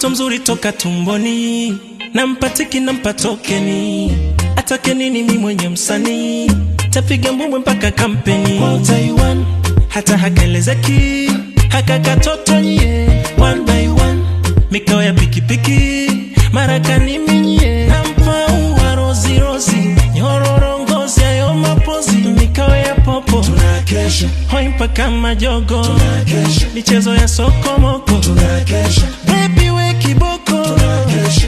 mtoto mzuri toka tumboni, nampatiki nampa tokeni, atake nini mi mwenye msanii, tapiga mbwembwe mpaka kampeni Kwa Taiwan, hata hakaelezeki haka katoto nye one by one, mikao ya pikipiki marakani minye, nampa ua rozi rozi, nyororo ngozi ayo mapozi, mikao ya popo tunakesha hoi mpaka majogo, tunakesha michezo ya sokomoko tunakesha Baby we kiboko tunakesha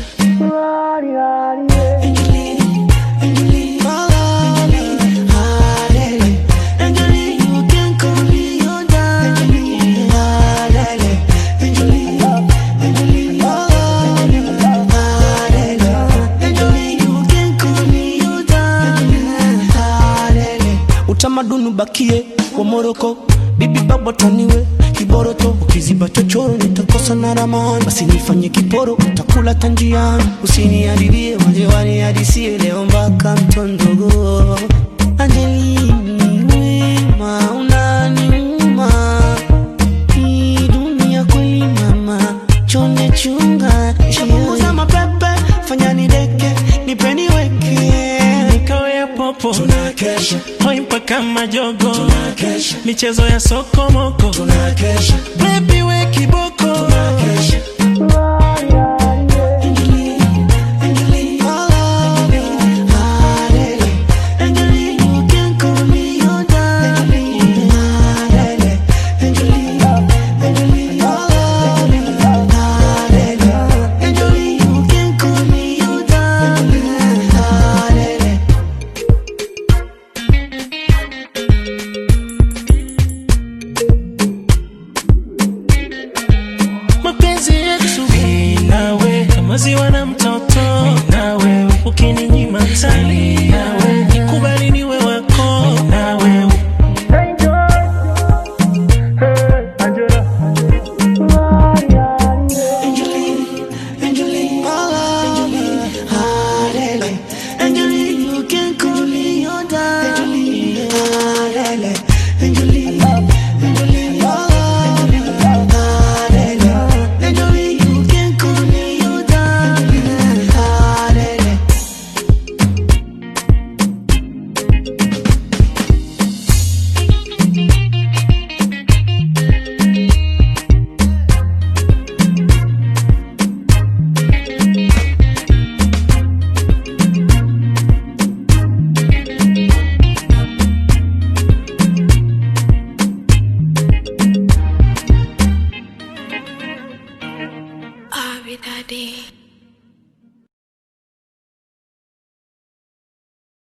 Angeline, Angeline, Angeline, Alele. Angeline, you can call me your darling. Alele. Angeline, Angeline, Alele. Angeline, you can call me your darling. Alele. utamaduni bakie wa Moroko, bibi baba taniwe kiboroto, ukiziba chochoro nitakosa na ramani, basi nifanye kiporo, utakula tanjiani, usiniharibie waje wanihadisie leo mpaka mtondogo. Angelini wema unaniuma, hii dunia kweli mama, chonde chunga, shapunguza mapepe, fanya nideke, nipeni weke mikao ya popo tunakesha hoi mpaka majogo tunakesha michezo ya sokomoko tunakesha Baby we kiboko tunakesha Angeline, Angeline, Alele. Angeline, you can call me your darling. Alele. Angeline, Angeline, Alele. Angeline, you can call me your darling. Alele. mapenzi yetu mi nawe kama ziwa na mtoto mi na wewe ukininyima tali nawe nikubali niwe wako mi na wewe Angeline, Angeline, Angeline, Alele. Angeline, you can call me your darling. Alele. Angeline, Angeline, Alele. Angeline, you can call me your darling. Alele. Abby Daddy.